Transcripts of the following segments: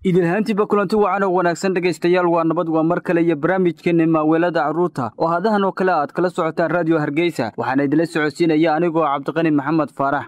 idinhaantiiba kulanti wacan oo wanaagsan dhegaystayaal waa nabad waa mar kale iyo barnaamijkeenna maaweelada carruurta oo hadahan oo kale aad kala socotaan raadiyo hargeysa waxaana idinla socodsiinaya anigoo cabdiqani maxamed faarax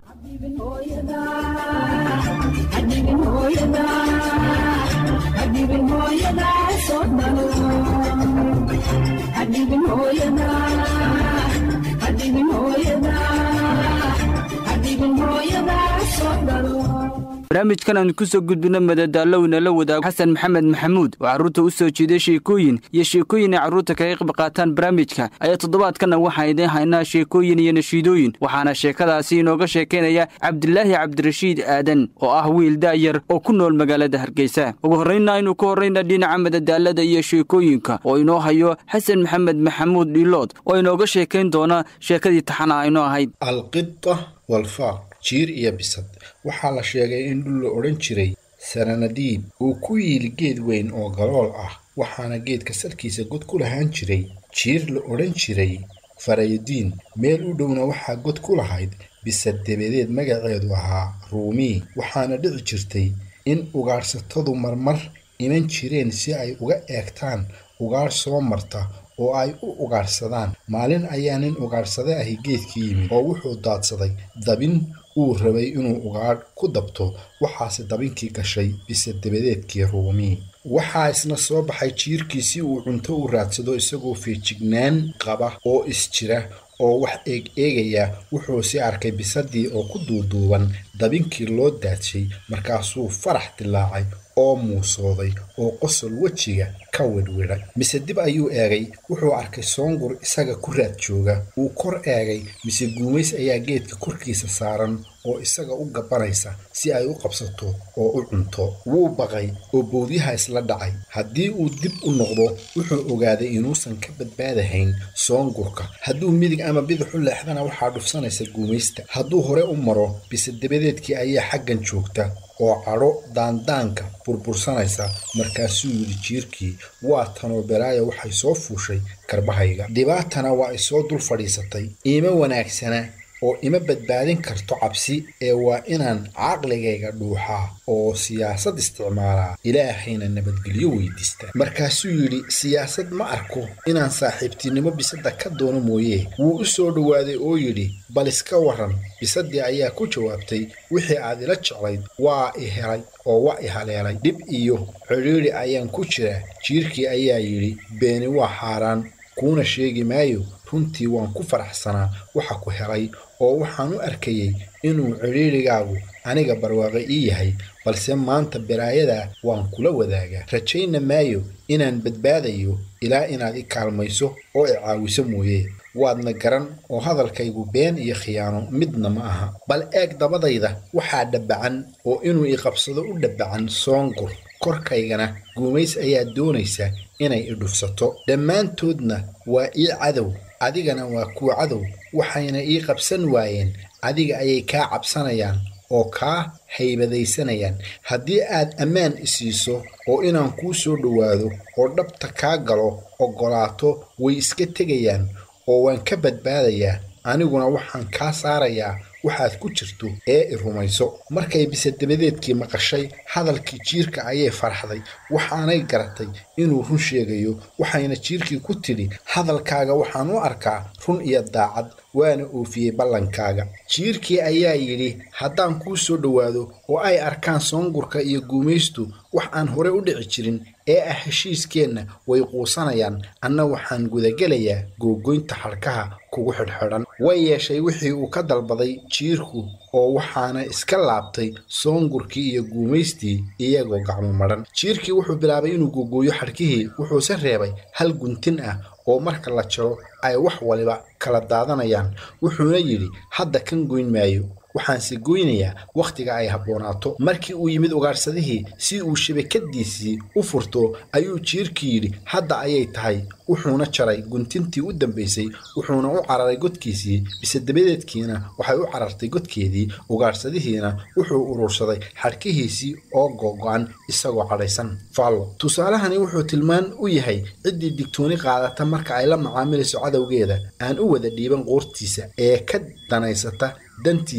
barnaamijkan aan kusoo gudbino madadaalowna la wadaago xasan maxamed maxamuud oo carruurta u soo jiiday sheekooyin iyo sheekooyin ay carruurta kaga qayb qaataan barnaamijka ayaa toddobaadkana waxaan idiin haynaa sheekooyin iyo nashiidooyin waxaana sheekadaasi inooga sheekaynaya cabdilaahi cabdirashiid aadan oo ah wiil daayar oo ku nool magaalada hargeysa ugu horraynna aynu ka horrayna dhinaca madadaalada iyo sheekooyinka oo inoo hayo xasan maxamed maxamuud dhiilood oo inooga sheekayn doona sheekadii taxana aynoo ahayd alqita walfaaq jiir iyo bisad waxaa la sheegay in dhul la odhan jiray sananadiib uu ku yiili geed weyn oo galool ah waxaana geedka salkiisa god ku lahaan jiray jiir la odhan jiray faraydiin meel u dhowna waxaa god ku lahayd bisad dabadeed magaceedu ahaa ruumii waxaana dhici jirtay in ugaadhsatadu marmar iman jireen si ay uga eegtaan ugaadh soo marta oo ay u ugaadhsadaan maalin ayaa nin ugaadhsade ahi geedka yimid oo wuxuu daadsaday dabin uu rabay inuu ugaadh ku dabto waxaase dabinkii gashay bisa dabadeedkii ruumii waxaa isna soo baxay jiirkii si uu cunto u raadsado isagoo feejignaan qaba oo isjira oo wax eeg eegaya wuxuuse arkay bisadii oo ku duuduuban dabinkii loo daadshay markaasuu farax dilaacay oo muusooday oo qosol wejiga ka widhwidhay mise dib ayuu eegay wuxuu arkay soongur isaga ku raad jooga wuu kor eegay mise guumays ayaa geedka korkiisa saaran oo isaga u gabanaysa si ay u qabsato oo u cunto wuu baqay oo bowdyaha isla dhacay haddii uu dib u noqdo wuxuu ogaaday inuusan ka badbaadahayn soongurka hadduu midig ama bidix u leexdana waxaa dhufsanaysa guumaysta hadduu hore u maro bise dabadeedkii ayaa xaggan joogta oo cadho daandaanka burbursanaysa markaasuu yidhi jiirkii waa tanoo belaaya waxay soo fuushay karbahayga dhibaatana waa ay soo dul fadhiisatay iima wanaagsana oo ima badbaadin karto cabsi ee waa inaan caqligayga dhuuxaa oo siyaasad isticmaalaa ilaahayna nabadgelyo weydiista markaasuu yidhi siyaasad ma arko inaan saaxiibtinimo bisada ka doono mooye wuu u soo dhowaaday oo yidhi bal iska waran bisadii ayaa ku jawaabtay wixii aad ila jeclayd waa i helay oo waa i haleelay dhib iyo cidhiidhi ayaan ku jiraa jiirkii ayaa yidhi beeni waa xaaraan kuuna sheegi maayo runtii waan ku faraxsanaa waxa ku helay oo waxaan u arkayey inuu cidhiidrigaagu aniga barwaaqo ii yahay balse maanta balaayadaa waan kula wadaagaa rajayna maayo inaan badbaadayo ilaa inaad i kaalmayso oo i caawiso mooye waadna garan oo hadalkaygu been iyo khiyaano midna ma aha bal eeg dabadayda waxaa dhabbacan oo inuu i qabsado u dhabbacan soongur korkaygana guumays ayaa doonaysa inay i dhufsato dhammaantoodna waa ii cadow adigana waa kuwa cadow waxayna ii qabsan waayeen adiga ayay kaa cabsanayaan oo kaa haybadaysanayaan haddii aad ammaan isiiso oo inaan kuu soo dhowaado oo dhabta kaa galo oggolaato way iska tegayaan oo waan ka badbaadayaa aniguna waxaan kaa saarayaa waxaad ku jirto ee i rumayso markay bisadabadeedkii maqashay hadalkii jiirka ayay farxday waxaanay garatay inuu run sheegayo waxayna jiirkii ku tidhi hadalkaaga waxaan u arkaa run iyo daacad waana oofiyey ballankaaga jiirkii ayaa yidhi haddaan kuu soo dhowaado oo ay arkaan soongurka iyo guumaystu wax aan hore u dhici jirin ee ah heshiiskeenna way quusanayaan anna waxaan gudagelayaa googoynta xadhkaha kugu xidhxidhan way yeeshay wixii uu ka dalbaday jiirku oo waxaana iska laabtay soongurkii iyo guumaystii iyagoo gacmo madhan jiirkii wuxuu bilaabay inuu googooyo xadhkihii wuxuuse reebay hal guntin ah oo marka la jaro ay wax waliba kala daadanayaan wuxuuna yidhi hadda kan goyn maayo waxaanse goynayaa wakhtiga ay habboonaato markii uu yimid ugaadhsadihii si uu shabakadiisii u furto ayuu jiirkii yidhi hadda ayay tahay wuxuuna jaray guntintii u dambaysay wuxuuna u cararay godkiisii bisadabadeedkiina waxay u carartay godkeedii ugaadhsadihiina wuxuu urursaday xadhkihiisii oo googo-an isagoo cadhaysan faallo tusaalahani wuxuu tilmaan u yahay ciddii digtooni qaadata marka ay la macaamilayso cadowgeeda aan u wada dhiiban qoortiisa ee ka danaysata dantiisa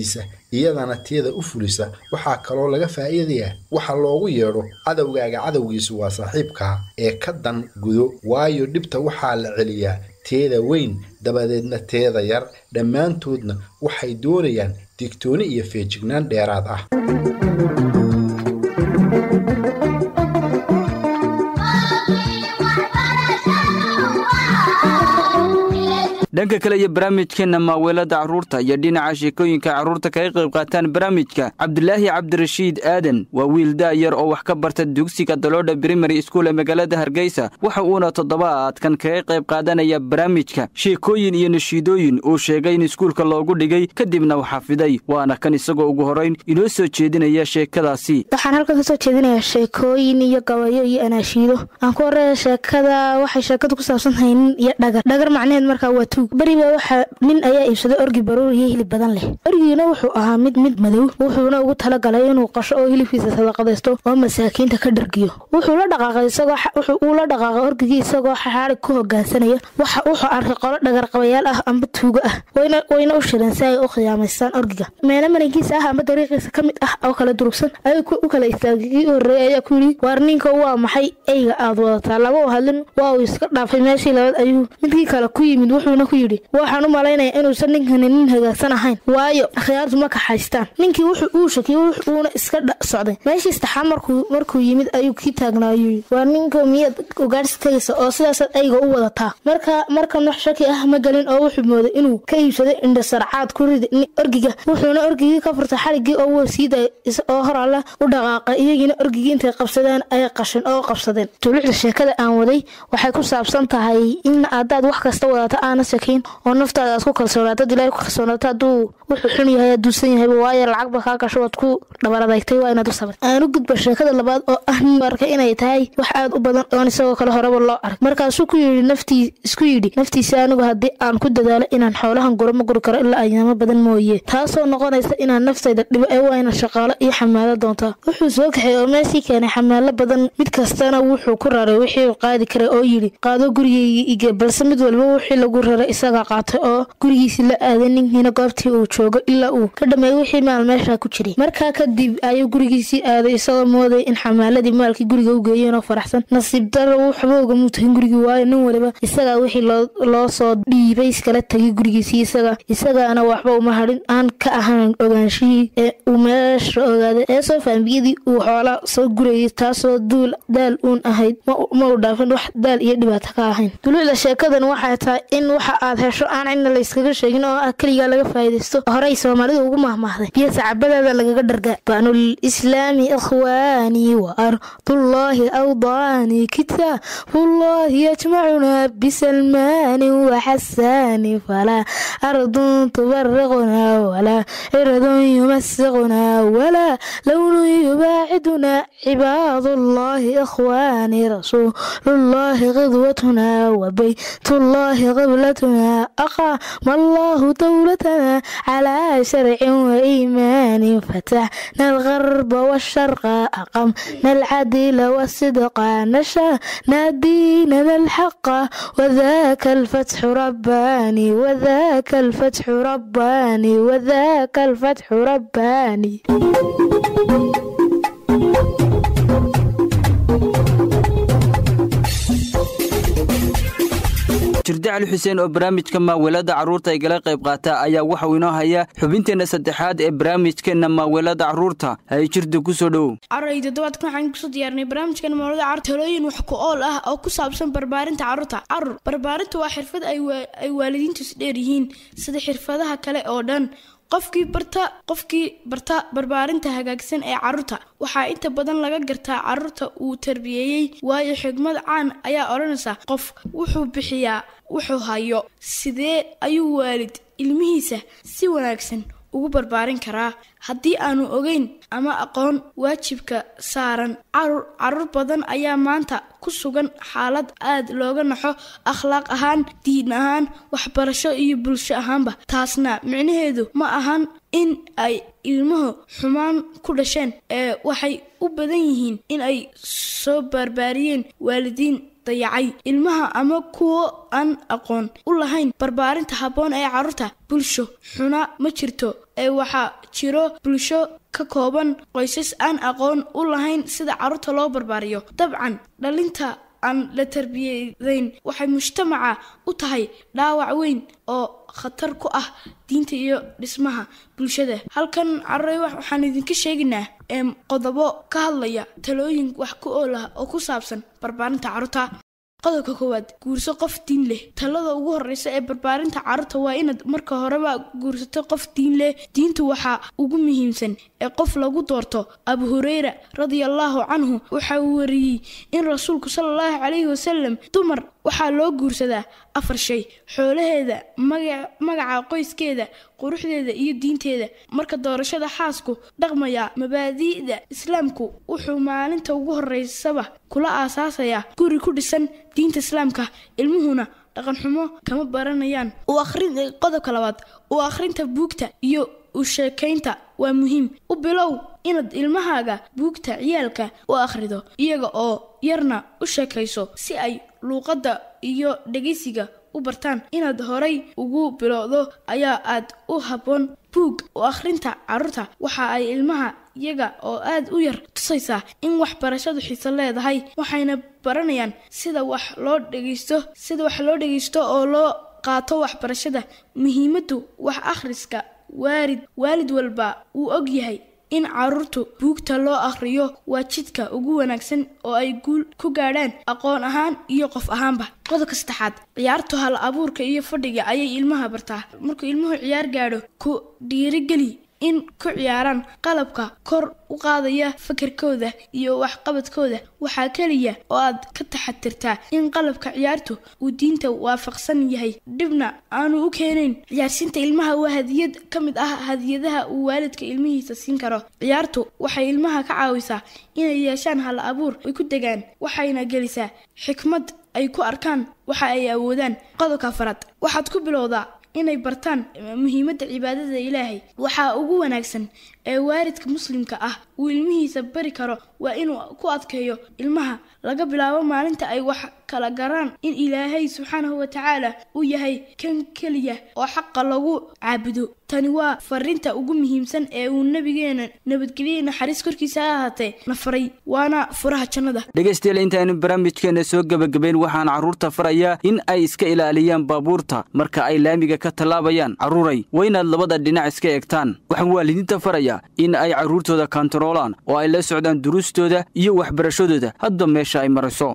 iyadana teeda u fulisa waxaa kaloo laga faa'iidayaa waxa loogu yeedho cadowgaaga cadowgiisu waa saaxiibkaa ee ka dan gudo waayo dhibta waxaa la celiyaa teeda weyn dabadeedna teeda yar dhammaantoodna waxay doonayaan digtooni iyo feejignaan dheeraad ah dhanka kale iyo barnaamijkeenna maaweelada carruurta iyo dhinaca sheekooyinka carruurta kaga qayb qaataan barnaamijka cabdulaahi cabdirashiid aadan waa wiil daayar oo wax ka barta dugsiga daloodha brimary school ee magaalada hargeysa waxa uuna toddobaadkan kaga qayb qaadanaya barnaamijka sheekooyin iyo nashiidooyin uu sheegay in iskuulka loogu dhigay kadibna uu xafiday waana kan isagoo ugu horrayn inoo soo jeedinaya sheekadaasi waxaan halkan kasoo jeedinayaa sheekooyin iyo gabayo iyo anaashiido aan ku horeeya sheekada waxay sheekadu ku saabsan tahay nin iyo dhagar dhagar macnaheed markaa waa tuug beriba waxaa nin ayaa iibsaday orgi baruur iyo hilib badan leh orgigiina wuxuu ahaa mid mid madow wuxuuna ugu talagalay inuu qasho oo hilibkiisa sadaqadaysto oo masaakiinta ka dhargiyo wuxuu la dhaqaaqay isagoo uu la dhaqaaqay orgigii isagoo xaxaarig ku hogaansanaya waxa wuxuu arkay qolo dhagarqabayaal ah amba tuugo ah wayna wayna u shireen si ay u khiyaamaystaan orgiga meena marankiisa ah amba dariiqiisa ka mid ah oo kala durugsan ayuu u kala istaagay kii u horreeyay ayaa ku yidhi waar ninka waa maxay eyga aad wadataa lama u hadlin waa uu iska dhaafay meeshii labaad ayuu midkii kale ku yimid wuxuuna ku yidhi waxaan u malaynaya inuusan ninkani nin hagaagsan ahayn waayo akhyaartu ma kaxaystaan ninkii wuxuu uu shakiyey wuuna iska socday meeshii saddexaad markuu markuu yimid ayuu kii taagnaa ayuu yidhi waa ninka miyaad ugaadhsi tegaysa oo sidaasaad ayga u wadataa marka markan wax shaki ah ma gelin oo wuxuu mooday inuu ka iibsaday indhasarcaad ku rida orgiga wuxuuna orgigii ka furtay xariggii oo wuu sii daayay oo hor alle u dhaqaaqay iyagiina orgigii intay qabsadeen ayay qashin oo qabsadeen tuluucda sheekada aan waday waxay ku saabsan tahay in haddaad wax kasta wadata aana sakiin oo naftaada aad ku kalsoonaatad ilahay ku kalsoonaato hadduu wuxuu xun yahay aduusan yahayba waayo lacagba kaa gasho waad ku dhabaradaytay waa inaad u sabir aan u gudba sheekada labaad oo ah nin arkay inay tahay wax aad u badan oon isagoo kale horeba loo arag markaasuu ku yidhi naftii isku yidhi naftiisa anigu haddii aan ku dadaalo inaan xoolahan guro ma guri karo ilaa ayaamo badan mooye taasoo noqonaysa inaan naftayda dhibo ee waa inaan shaqaalo iyo xamaalo doontaa wuxuu soo kaxay oo meeshii keenay xamaalo badan mid kastana wuxuu ku raray wixii qaadi karay oo yidhi qaado gurigeygii ige balse mid walba wixii lagu raray isagaa qaatay oo gurigiisii la aaday ninkiina goobtii uu joogo ilaa uu ka dhameeyey wixii maal meeshaa ku jiray markaa kadib ayuu gurigiisii aaday isagoo moodaya in xamaaladii maalkii guriga u geeyeen oo faraxsan nasiib daro waxba ugamuu tahin gurigii waayo nin waliba isagaa wixii loo soo dhiibay iskala tegay gurigiisii isaga isagaana waxba uma hadhin aan ka ahayn ogaanshihii ee uu meesha ogaaday ee soo faambiyadii uu xoolaa soo gurayay taasoo duul daal uun ahayd ma u dhaafin wax daal iyo dhibaato ka ahayn duluucda sheekadan waxay tahay in waxa aad hesho aan cidna layskaga sheegin oo ah keligaa laga faa'iidaysto horey soomaalidu ugu mahmaahday biyo sacabadaada lagaga dhargaa banul islaami ikhwaanii wa ardullaahi awdaani kitaabullaahi yajmacunaa bisalmaani waxasaani falaa ardun tubariqunaa walaa ciradun yumasiqunaa walaa lownun yubaacidunaa cibaadullaahi ikhwaani rasuulullaahi qidwatunaa wabaytullaahi qiblatunaa aqaama allaahu dowlatanaa calaa sharcin waiimaanin fataxna algarba washarqa aqamna alcadila wasidqa nashaana diinana alxaqa wadaaka alfatxu rabbaani wadaaka alfatxu rabbaani wadaaka alfatxu rabbaani jirde cali xuseen oo barnaamijka maaweelada carruurta ay gala qayb qaata ayaa waxauu inoo hayaa xubinteenna saddexaad ee barnaamijkeenna maaweelada carruurta hay jirda ku soo dhowow carray toddobaadkan waxaan kusoo diyaarinay barnaamijkan mawlada carruur talooyin wax ku ool ah oo ku saabsan barbaarinta carruurta carruur barbaarintu waa xirfad ay waalidiintu is dheer yihiin sida xirfadaha kale oo dhan qofkii barta qofkii barta barbaarinta hagaagsan ee carruurta waxaa inta badan laga gartaa carruurta uu tarbiyeeyey waayo xigmad caan ayaa odhanaysa qof wuxuu bixiyaa wuxuu hayo sidee ayuu waalid ilmihiisa si wanaagsan ugu barbaarin karaa haddii aanu ogeyn ama aqoon waajibka saaran carur carruur badan ayaa maanta ku sugan xaalad aad looga naxo akhlaaq ahaan diin ahaan waxbarasho iyo bulsho ahaanba taasna micnaheedu ma ahan in ay ilmuhu xumaan ku dhasheen ee waxay u badan yihiin in ay soo barbaariyeen waalidiin dayacay ilmaha ama kuwo aan aqoon u lahayn barbaarinta habboon ee carruurta bulsho xuna ma jirto ee waxaa jiro bulsho ka kooban qoysas aan aqoon u lahayn sida carruurta loo barbaariyo dabcan dhalinta aan la tarbiyadayn waxay mujtamaca u tahay dhaawac weyn oo khatar ku ah diinta iyo dhismaha bulshada halkan carruur waxaan idinka sheegaynaa qodobo ka hadlaya talooyin wax ku ool ah oo ku saabsan barbaarinta carruurta qodobka koowaad guurso qof diin leh talada ugu horeysa ee barbaarinta carruurta waa inaad marka horeba guursato qof diin leh diintu waxaa ugu muhiimsan ee qof lagu doorto abu hureyra radiallahu canhu waxa uu wariyey in rasuulku sala allahu calayhi wasalam dumar waxaa loo guursadaa afar shay xoolaheeda magaca qoyskeeda quruxdeeda iyo diinteeda marka doorashada xaasku dhaqmaya mabaadi'da islaamku wuxuu maalinta ugu horeysaba kula aasaasayaa guri ku dhisan diinta islaamka ilmuhuna dhaqanxumo kama baranayaan qodobka labaad u akhrinta buugta iyo u sheekaynta waa muhiim u bilow inaad ilmahaaga buugta ciyaalka u akhrido iyaga oo yarna u sheekayso si ay luuqadda iyo dhegaysiga u bartaan inaad horay ugu bilowdo ayaa aad u habboon buug u akhrinta carruurta waxa ay ilmaha iyaga oo aad u yar tusaysaa in waxbarashadu xiiso leedahay waxayna baranayaan sida wax loo dhegaysto sida wax loo dhegaysto oo loo qaato waxbarashada muhiimaddu wax akhriska waalid waalid walba wuu og yahay in carruurtu buugta loo akhriyo waa jidka ugu wanaagsan oo ay guul ku gaadhaan aqoon ahaan iyo qof ahaanba qodobka saddexaad ciyaartu hal abuurka iyo fadhiga ayay ilmaha bartaa markuu ilmuhu ciyaar gaadho ku dhiirigeli in ku ciyaaraan qalabka kor u qaadaya fakarkooda iyo waxqabadkooda waxaa keliya oo aad ka taxatirtaa in qalabka ciyaartu uu diinta waafaqsan yahay dhibna aanu u keenayn ciyaarsiinta ilmaha waa hadiyad ka mid ah hadiyadaha uu waalidka ilmihiisa siin karo ciyaartu waxay ilmaha ka caawisaa inay yeeshaan hal abuur ay ku degaan waxayna gelisaa xikmad ay ku arkaan waxa ay awoodaan qodobka afaraad waxaad ku bilowdaa inay bartaan muhiimadda cibaadada ilaahay waxaa ugu wanaagsan ee waalidka muslimka ah uu ilmihiisa bari karo waa inuu ku adkeeyo ilmaha laga bilaabo maalinta ay wax kala garaan in ilaahay subxaanahu watacaala uu yahay kan keliya oo xaqa lagu caabudo tani waa fariinta ugu muhiimsan ee uu nabigeena nabadgelye naxariis korkiisa ha ahaatee na faray waana furaha jannada dhegaystayaal intaaynu barnaamijkeena soo gebagabayn waxaan carruurta farayaa in ay iska ilaaliyaan baabuurta marka ay laamiga ka tallaabayaan carruuray waa inaad labada dhinac iska eegtaan waxaan waalidiinta farayaa in ay carruurtooda kantaroolaan oo ay la socdaan duruustooda iyo waxbarashadooda hadba meesha ay marayso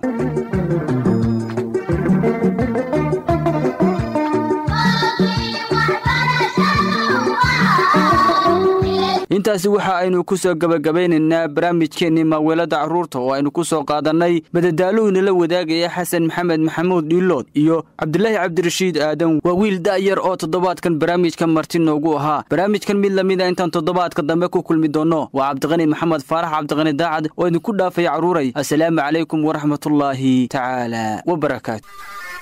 intaasi waxa aynu ku soo gebagabaynaynaa barnaamijkeennii maaweelada carruurta oo aynu ku soo qaadannay madadaaluhuna la wadaagaya xasan maxamed maxamuud dhiilood iyo cabdulaahi cabdirashiid aadan waa wiil da'yar oo toddobaadkan barnaamijka marti noogu ahaa barnaamijkan mid lamida intaan toddobaadka dambe ku kulmi doonno waa cabdiqani maxamed faarax cabdiqani daacad oo idinku dhaafaya carruuray assalaamu calaykum waraxmatullaahi tacaala wabarakaatu